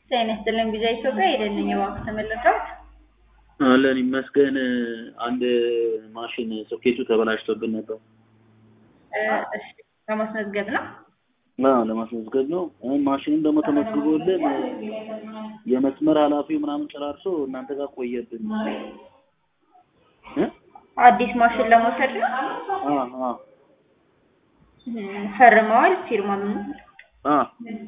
ጤና ይስጥልኝ ቪዛ ኢትዮጵያ የደንኝ እባክህ ተመለስኩት። አለን ይመስገን። አንድ ማሽን ሶኬቱ ተበላሽቶብን ነበር። እሺ ለማስመዝገብ ነው። አዎ ለማስመዝገብ ነው። ማሽኑም ደግሞ ተመዝግቦልን የመስመር ኃላፊው ምናምን ጨራርሶ እናንተ ጋር ቆየብን። እ? አዲስ ማሽን ለመውሰድ ነው። አ አ ፈርመዋል ፊርማ ምን? አ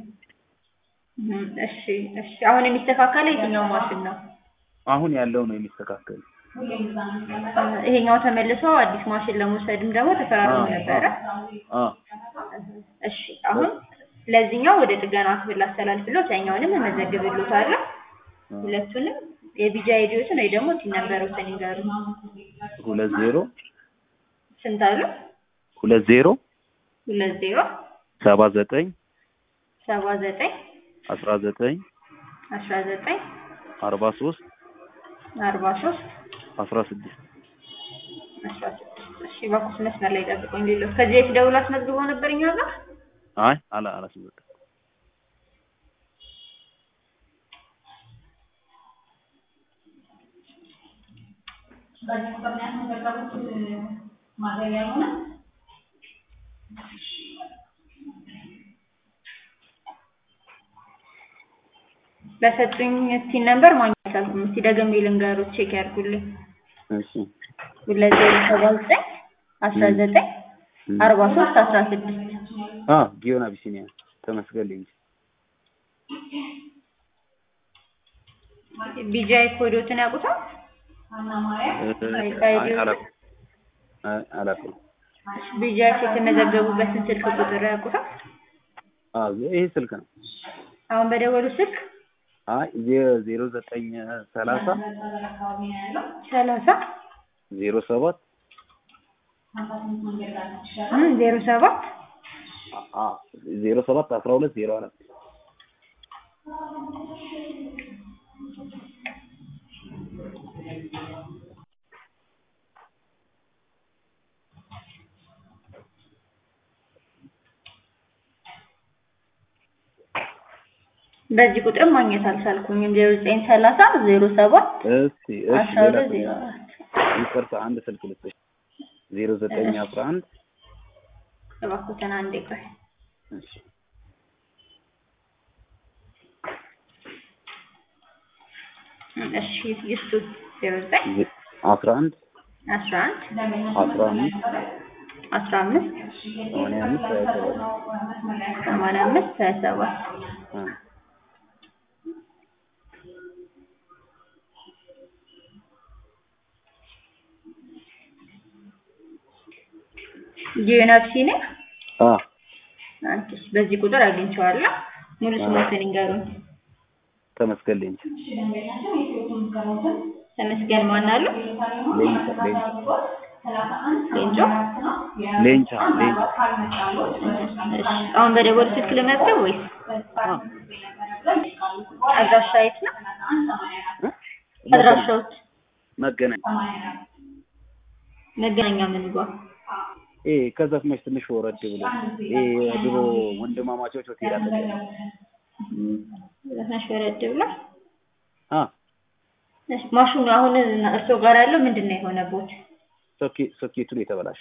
እሺ እሺ። አሁን የሚስተካከለው የትኛው ማሽን ነው? አሁን ያለው ነው የሚስተካከል። ይሄኛው ተመልሶ አዲስ ማሽን ለመውሰድም ደግሞ ተፈራርሞ ነበረ። አ እሺ አሁን ለዚህኛው ወደ ጥገና ክፍል አስተላልፍሎት ያኛውንም እመዘግብሎታለሁ። ሁለቱንም የቢጂ አይዲዎትን ወይ ደግሞ ቲን ነምበሮችን ይንገሩ። ሁለት ዜሮ ስንት አሉ? ሁለት ዜሮ ሁለት ዜሮ ሰባ ዘጠኝ ሰባ ዘጠኝ አስራ ዘጠኝ አስራ ዘጠኝ አርባ ሶስት አርባ ሶስት አስራ ስድስት አስራ ስድስት እሺ እባክዎት መስመር ላይ ጠብቁኝ። ሌሎች ከዚህ በፊት ደውሎ አስመዝግቦ ነበር እኛ ጋር? አይ አላ አላስመዘገብኩም። በሰጡኝ ቲን ነምበር ማግኘት አልኩም። እስቲ ደግሜ ልንገሮት ቼክ ያድርጉልኝ። እሺ ሁለት ዜሮ ሰባ ዘጠኝ አስራ ዘጠኝ አርባ ሶስት አስራ ስድስት አ ጊዮን አቢሲኒያ ተመስገን ቢጃይ ኮዶትን ያውቁታል? አላውቅም። ቢጃይ የተመዘገቡበትን ስልክ ቁጥር ያውቁታል? አ ይሄ ስልክ ነው። አሁን በደወሉ ስልክ አይ ዜሮ ዘጠኝ ሰላሳ ሰላሳ ዜሮ ሰባት ዜሮ ሰባት ዜሮ ሰባት አስራ ሁለት ዜሮ አራት በዚህ ቁጥርም ማግኘት አልቻልኩኝም። ዜሮ ዘጠኝ ሰላሳ ዜሮ ሰባት እስቲ እሺ አስራ ሌላ ሁለት ዜሮ አራት ይቅርታ አንድ ስልክ ልስጥሽ ዜሮ ዘጠኝ አስራ አንድ እባክዎትን አንዴ ቆይ። እሺ እሺ ይስጡ ዜሮ ዘጠኝ አስራ አንድ አስራ አንድ አስራ አምስት አስራ አምስት ሰማንያ አምስት ሀያ ሰባት ሰማንያ አምስት ሀያ ሰባት አ ጊዮን አቢሲኒያ አ አንቺስ በዚህ ቁጥር አግኝቼዋለሁ። ሙሉ ስሞትን ይንገሩኝ። ተመስገን ሌንጭ ተመስገን ማን አሉ? ሌንጫ ሌንጫ ሌንጮ ሌንጫ ሌንጫ እሺ፣ አሁን በደወል ስልክ ልመዝገብ ወይስ አ አድራሻ የት ነው? እ? አድራሻዎት መገናኛ መገናኛ ምን ጋር? ኤ ከዘፍመሽ ትንሽ ወረድ ብሎ ኤ ድሮ ወንድማማቾች ሆቴል አለ ዘፍነሽ ወረድ ብላ አ እሺ፣ ማሽኑ አሁን እርስዎ ጋር ያለው ምንድን ነው የሆነቦት? ሶኬ ሶኬቱን የተበላሽ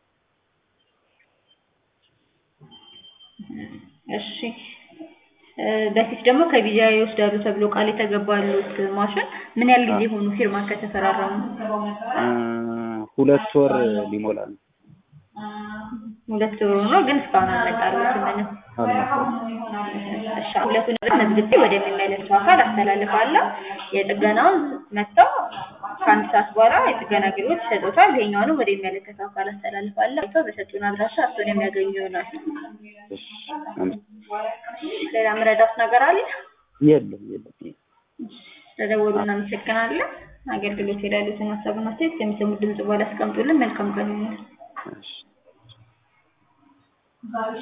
እሺ እ በፊት ደግሞ ከቢጃ ይወስዳሉ ተብሎ ቃል የተገባሉት ማሽን ምን ያህል ጊዜ ሆኑ ፊርማ ከተፈራረሙ? እ ሁለት ወር ሊሞላ ነው። ሁለት ወር ሆኖ ግን እስካሁን አልመጣሉትም ምንም። አልመጣም። እሺ ሁለቱን መዝግቤ ወደሚመለከተው አካል አስተላልፋለሁ። የጥገናውን መጥተው ከአንድ ሰዓት በኋላ የጥገና አገልግሎት ይሰጡታል። ይሄኛውንም ወደሚመለከተው አካል አስተላልፋለሁ። አይተው በሰጡን አድራሻ እሱን የሚያገኙ ይሆናል። እሺ አመ- ሌላ ምረዳት ነገር አለ? የለም የለም ስለደወሉ እናመሰግናለን። አገልግሎት ላይ ያሉትን ሀሳብና አስተያየት ከሚሰሙት ድምጽ በኋላ አስቀምጡልን። መልካም ቀን ይሁንልን። እሺ